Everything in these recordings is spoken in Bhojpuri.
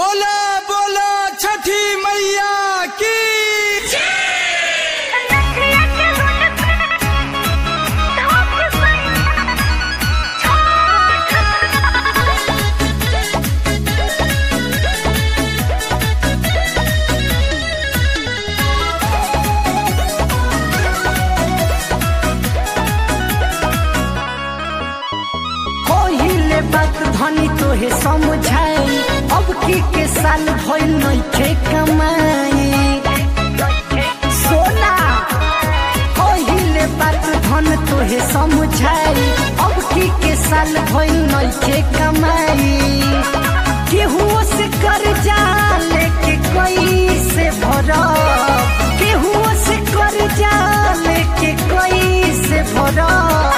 बोला बोला छठी मैया की कहिले बात धनी तोहे समझाई अब की के साल भइल नइखे कमाई सोना कहिले बात धन तोहे समझाई अब की के साल भइल नइखे कमाई केहू से कर्जा लेके कैसे भरब केहू से कर्जा लेके कैसे भरब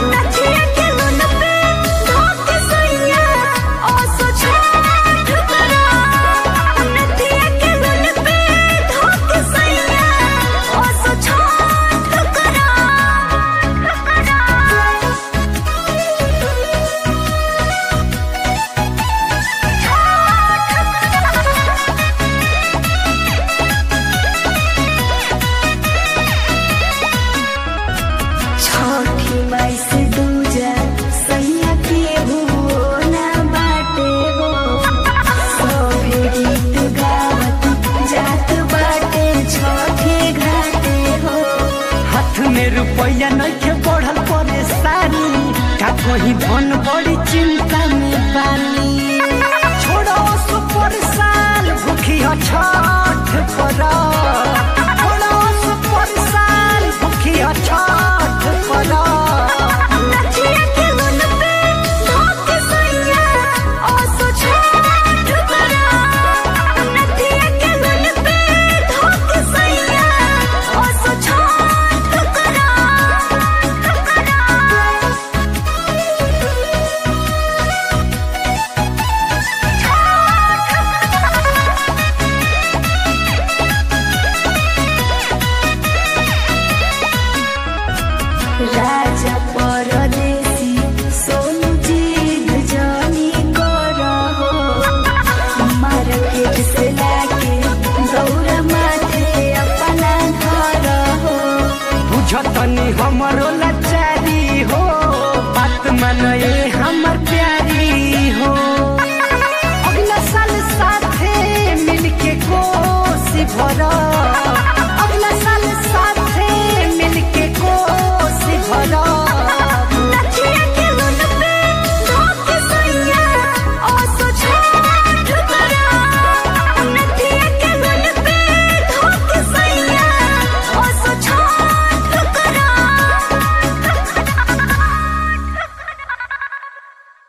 छठी माई से दूजा सैया के हो ना बाटे हो सभे गीत गावत जात बाटे छठे घाटे हो हाथ में रुपया नइखे बढ़ल परेशानी का कहीं धन बड़ी चिंता